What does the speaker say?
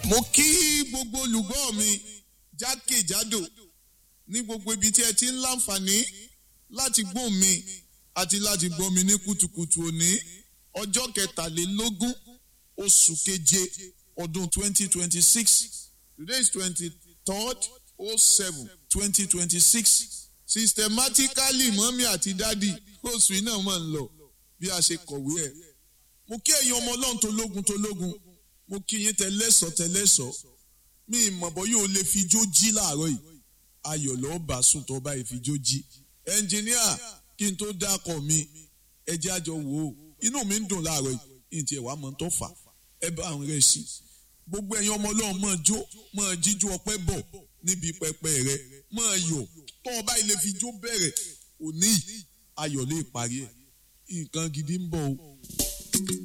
mo kí gbogbo olùgbọ́ mi jákèjádò ní gbogbo ibi tí ẹ ti ń láǹfààní láti gbọ́ mi àti láti gbọ́ mi ní kùtùkùtù òní ọjọ́ kẹtàlélógún oṣù keje ọdún 2026 today is 23rd 07 2026 systematically mọ́mí àti dádì oṣù yìí náà máa ń lọ bí a ṣe kọ̀wé ẹ̀ mo kí ẹ̀yin ọmọ ọlọ́run tó lógun tó lógun mo kí yín tẹlẹ́sọ̀ tẹlẹ́sọ̀ mi ìmọ̀bọ̀ yóò lè fi jó jí láàárọ̀ yìí ayọ̀ lọ́ọ́ bá sùn tó bá fi jó jí ẹnjìníà kí n tó dákọ̀ mi ẹ jẹ́ àjọ wò ó inú mi ń dùn láàárọ̀ yìí ní tiẹ̀ wá mọ̀ tó fà ẹ bá àwọn rẹ̀ sí gbogbo ẹ̀yin ọmọ ọlọ́run máa jó máa jíjú ọpẹ́ bọ̀ níbi pẹpẹ rẹ máa yọ̀ tó o bá ilé fi jó bẹ̀rẹ̀ òní ayọ̀ lè parí ẹ̀ nǹkan gidi ń bọ̀ o.